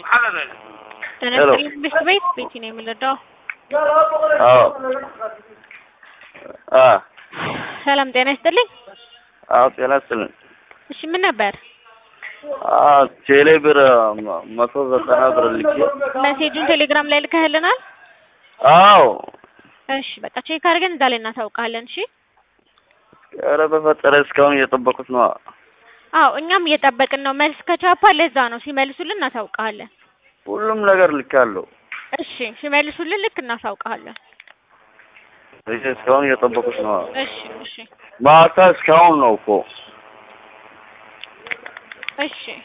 ተነስተን ብስት ቤት ቤቲ ነው የምንረዳው። አዎ አ ሰላም ጤና ይስጥልኝ። አዎ ጤና ይስጥልኝ። እሺ ምን ነበር አ ቴሌ ብር መቶ ዘጠና ብር ልኬ መሴጁን ቴሌግራም ላይ ልከህልናል? አዎ እሺ በቃ ቼክ አድርገን እዛ ላይ እናሳውቃለን። እሺ ኧረ በፈጠረ እስካሁን እየጠበቁት ነው። አዎ እኛም እየጠበቅን ነው። መልስ ከቻፓ ለዛ ነው ሲመልሱልን እናሳውቃለን። ሁሉም ነገር ልካለሁ። እሺ ሲመልሱልን ልክ እናሳውቃለን። እሺ እስካሁን እየጠበቁት ነው። እሺ እሺ ማታ እስካሁን ነው እኮ እሺ